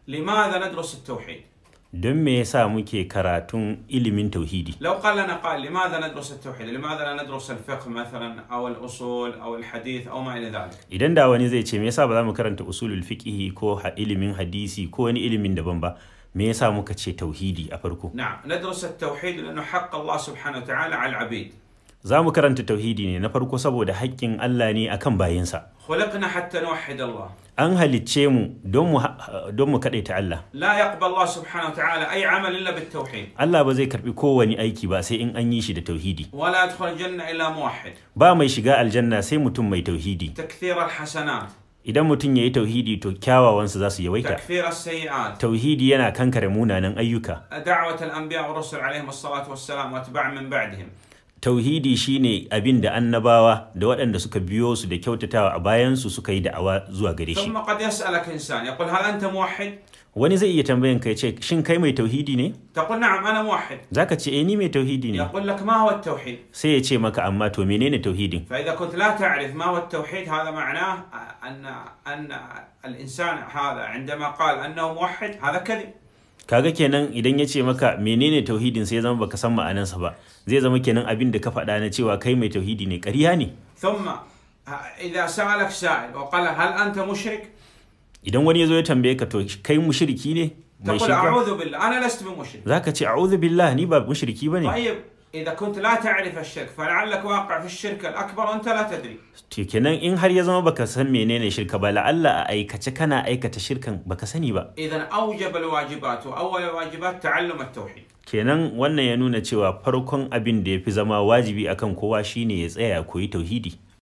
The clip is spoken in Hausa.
لماذا ندرس التوحيد don me yasa muke karatun ilimin tauhidi لو قال لنا قال لماذا ندرس التوحيد لماذا لا ندرس الفقه مثلا أو الأصول أو الحديث أو ما إلى ذلك idan da wani zai ce me yasa ba za mu karanta usulul fiqhi ko ha- ilimin hadisi ko wani ilimin daban ba me yasa muka ce tauhidi a farko نعم ندرس التوحيد لأنه حق الله سبحانه وتعالى على العبيد za mu karanta tauhidi ne na farko saboda haƙƙin Allah ne akan bayinsa خلقنا حتى نوحد الله an halicce mu don mu ha- don mu kaɗaita Allah لا يقبل الله سبحانه وتعالى أي عمل إلا بالتوحيد Allah ba zai karbi kowane aiki ba sai in an yi shi da tauhidi ولا يدخل الجنة إلا موحد ba mai shiga aljanna sai mutum mai tauhidi تكثير الحسنات idan mutum ya yi tauhidi to kyawawansu za su yawaita تكفير السيئات tauhidi yana kankare munanan ayyuka دعوة الأنبياء والرسل عليهم الصلاة والسلام وأتباع من بعدهم tauhidi shine abin da annabawa da waɗanda suka biyo su da kyautatawa a bayansu suka yi da'awa zuwa gare shi ثم قد يسألك إنسان يقول هل أنت موحد؟ wani zai iya tambayan ka ya ce shin kai mai tauhidi ne تقول نعم أنا موحد zaka ce eh ni mai tauhidi ne يقول لك ما هو التوحيد؟ sai ya ce maka amma to menene tauhidin فإذا كنت لا تعرف ما هو التوحيد هذا معناه أن أن الإنسان هذا عندما قال أنه موحد هذا كذب kaga kenan idan ya ce maka menene tauhidin sai ya zama baka san ma'anarsa ba zai zama kenan abin da ka faɗa na cewa kai mai tauhidi ne ƙarya ne ثم إذا سألك سائل وقال هل أنت مشرك؟ idan wani ya zo ya tambaye ka to kai mushriki ne mai تقول shirka أعوذ بالله أنا لست بمشرك zaka ce a'udhu billah ni ba mushriki bane طيب إذا كنت لا تعرف الشرك فلعلك واقع في الشرك الأكبر وأنت لا تدري to kenan in har ya zama baka san menene shirka ba la'alla a aikace kana aikata shirkan baka sani ba إذا أوجب الواجبات وأول الواجبات تعلم التوحيد kenan wannan ya nuna cewa farkon abin da ya fi zama wajibi akan kowa shine ya tsaya ya koyi tauhidi